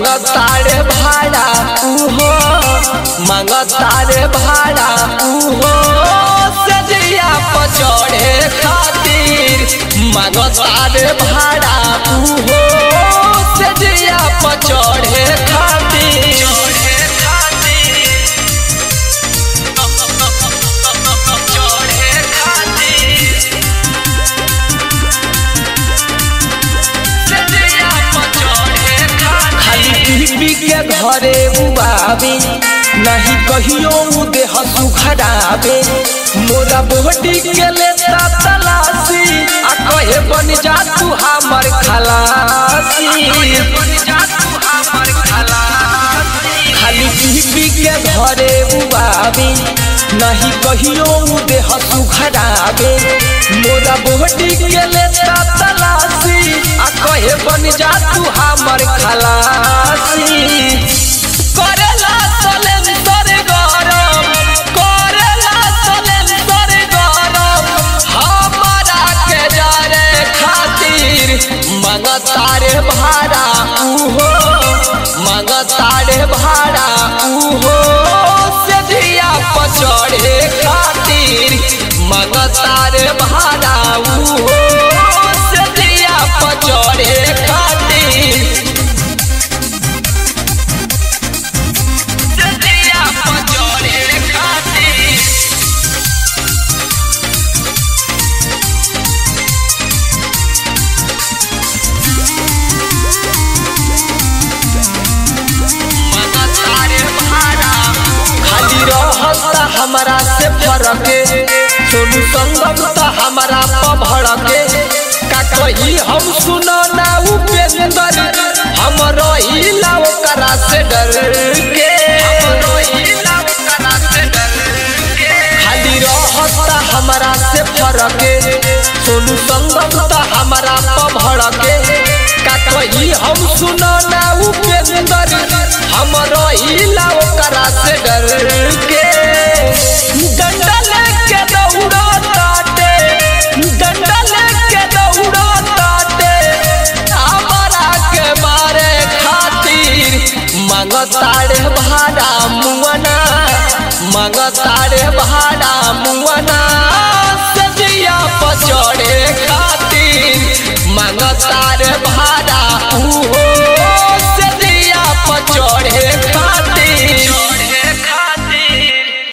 मांगतारे भाड़ा उहो मांगतारे भाड़ा उहो सजिया पचड़े खातिर मांगतारे भाड़ा उहो सजिया पचड़े खातिर खाली पी के घरे उबावे नहीं कहियो उ देह सुखरावे मोरा बोहटी के लेता तलाशी आ कहे बन जा तू हमर खलासी खाली पी पी के घरे उबावे नहीं कहियो उ देह सुखरावे मोरा बोहटी के लेता तलाशी आ कहे बन जा तू हमर खलासी करेला सलेंसर गरम करेला सलेंसर गरम हमारा के जारे खातिर मंगतारे भाड़ा उहो मंगतारे भाड़ा उहो सजिया पचड़े खातिर मंगतारे भाड़ा उहो सजिया पचड़े खातिर सजिया पचड़े खातिर खाली रहता हमरा से फरके सोनू संगम त हमरा पभड़के का कही हम सुनो ना उपेंद्र हम रहिला ओकरा से डर के खाली रहता हमरा से फरके सोनू संगम त हमरा पभड़के का कही हम सुनो ना उपेंद्र हम रहिला ओकरा से डर के डंडल के दौड़ा ताटे डंडल के दौड़ा ताटे हमरा के मारे खातिर मांगतारे भाड़ा मुअना मांगतारे भाड़ा मुअना सजिया पचड़े खातिर मांगतारे